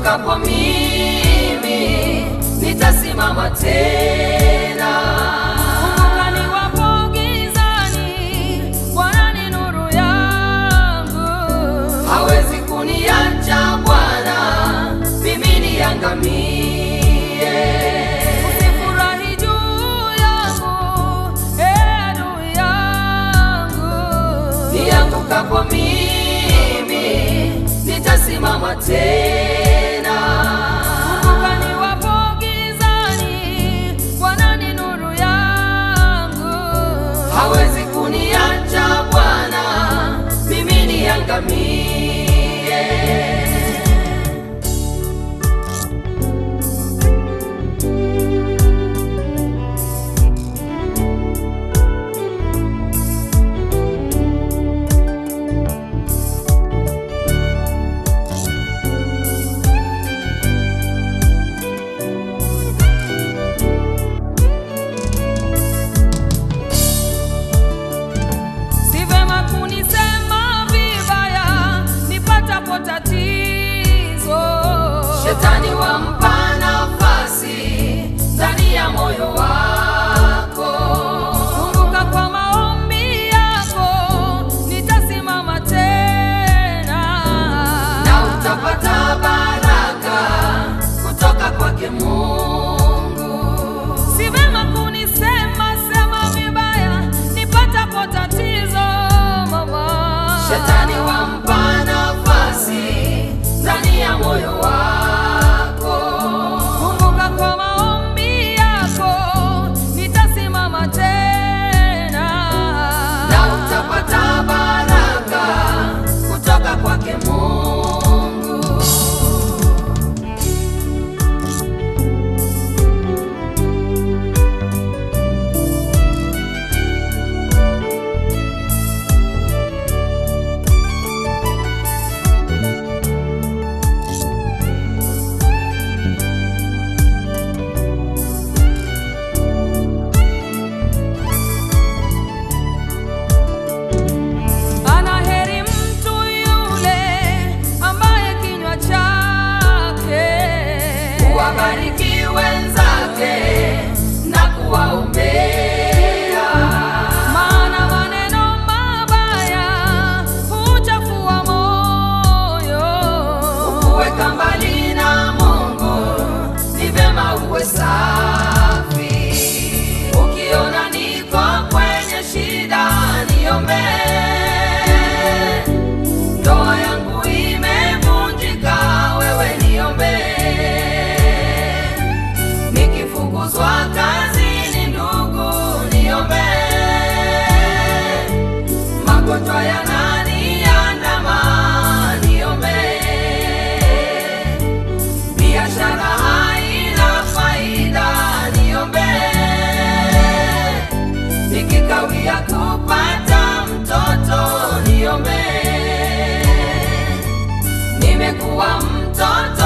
niangukapo mimi nitasimama tena. Kumbuka niwapo gizani, Bwana ni nuru yangu. hawezi kuniacha Bwana, mimi niangamie. Usifurahi juu yangu, ee adui yangu. Niangukapo mimi nitasimama tena. Kumbuka niwapo gizani, Bwana ni nuru yangu. hawezi kuniacha Bwana, mimi niangamie. Si vema kunisema vibaya nipatapo tatizo. Shetani wampa nafasi ndani ya moyo wako. Kumbuka kwa maombi yako nitasimama tena. na utapata baraka kutoka kwake Mungu. Si vema kunisema sema vibaya nipatapo tatizo mama. Shetani wampa nafasi ndani ya moyo wako. Kumbuka kwa maombi yako nitasimama tena. na utapata baraka kutoka kwake Mungu. Ana heri mtu yule ambaye kinywa chake Kuwabariki wenzake na kuwaombea, maana maneno mabaya huchafua moyo. kuweka mbali na Mungu ni vema uwe safi. Ukiona niko kwenye shida, niombe. Ndoa yangu imevunjika, wewe niombe. Nikifukuzwa kazini, ndugu, niombe. Magonjwa yananiandama, niombe. Biashara haina faida, niombe. Nikikawia kupata mtoto, niombe. Nimekuwa mtoto